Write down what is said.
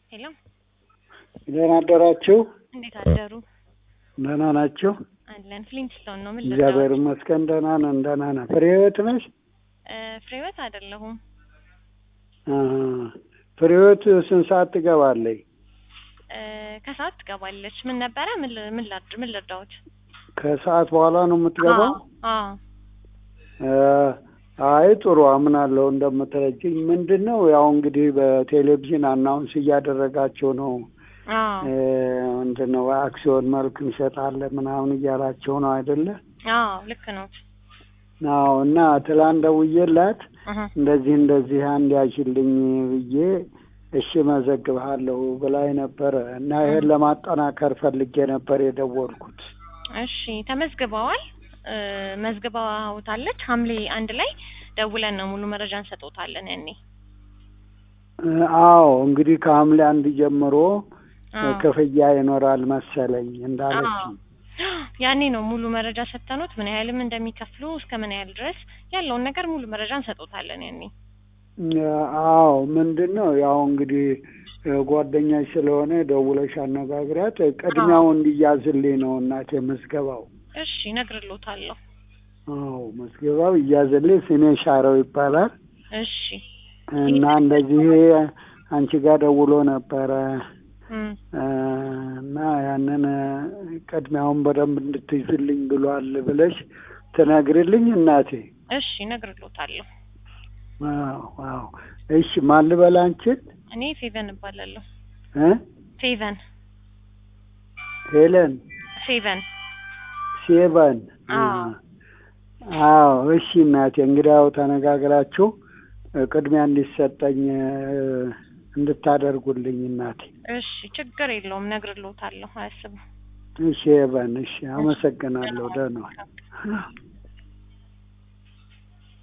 ሄሎ ደህና አደራችሁ? እንዴት አደሩ? ደህና ናችሁ? አለን። ፍሊንትስቶን ነው። ምን እግዚአብሔር ልርዳዎት? ይመስገን ደህና ነን። ደህና ነን። ፍሬህይወት ነሽ? እ ፍሬህይወት አይደለሁም። አሀ። ፍሬህይወት ስንት ሰዓት ትገባለች? እ ከሰዓት ትገባለች። ምን ነበረ? ምን ል- ምን ላድ ምን ልርዳዎት? ከሰዓት በኋላ ነው የምትገባው? አዎ እ አይ ጥሩ አምናለሁ እንደምትረጅኝ። ምንድን ነው ያው እንግዲህ በቴሌቪዥን አናውንስ እያደረጋቸው ነው አዎ እ ምንድን ነው አክሲዮን መልክ እንሸጣለን ምናምን እያላቸው ነው አይደለ? አዎ ልክ ነው። አዎ እና ትላንት ደውዬላት እህ እንደዚህ እንደዚህ አንድ ያሽልኝ ብዬ እሺ መዘግብሃለሁ ብላኝ ነበረ እና ይሄን ለማጠናከር ፈልጌ ነበር የደወልኩት። እሺ ተመዝግበዋል። እ መዝግባውታለች። ሐምሌ አንድ ላይ ደውለን ነው ሙሉ መረጃ እንሰጦታለን ያኔ። እ አዎ እንግዲህ ከሐምሌ አንድ ጀምሮ አዎ ክፍያ ይኖራል መሰለኝ እንዳለች። አዎ ያኔ ነው ሙሉ መረጃ ሰጥተኖት ምን ያህልም እንደሚከፍሉ እስከ ምን ያህል ድረስ ያለውን ነገር ሙሉ መረጃ እንሰጦታለን ያኔ። አዎ ምንድን ነው ያው እንግዲህ እ ጓደኛሽ ስለሆነ ደውለሽ አነጋግሪያት ቅድሚያው እንዲያዝልኝ ነው እናቴ ምዝገባው። እሺ እነግርልዎታለሁ። አዎ ምዝገባው እያዝልኝ ስሜ ሻረው ይባላል እሺ እና እንደዚህ አንቺ ጋር ደውሎ ነበረ እም እ እና ያንን ቅድሚያውን በደንብ እንድትይዝልኝ ብሏል ብለሽ ትነግሪልኝ እናቴ። እሺ እነግርልዎታለሁ። አዎ አዎ እሺ ማን ልበል አንቺን? እኔ ፌቨን እባላለሁ። እ ፌቨን ሄለን ፌቨን ሴቨን አዎ አዎ እሺ እናቴ እንግዲያው ተነጋግራችሁ እ ቅድሚያ እንዲሰጠኝ እ እንድታደርጉልኝ እናቴ። እሺ ችግር የለውም እነግርልዎታለሁ። አያስቡ። እሺ ሄቨን እሺ አመሰግናለሁ። ደህና ዋል።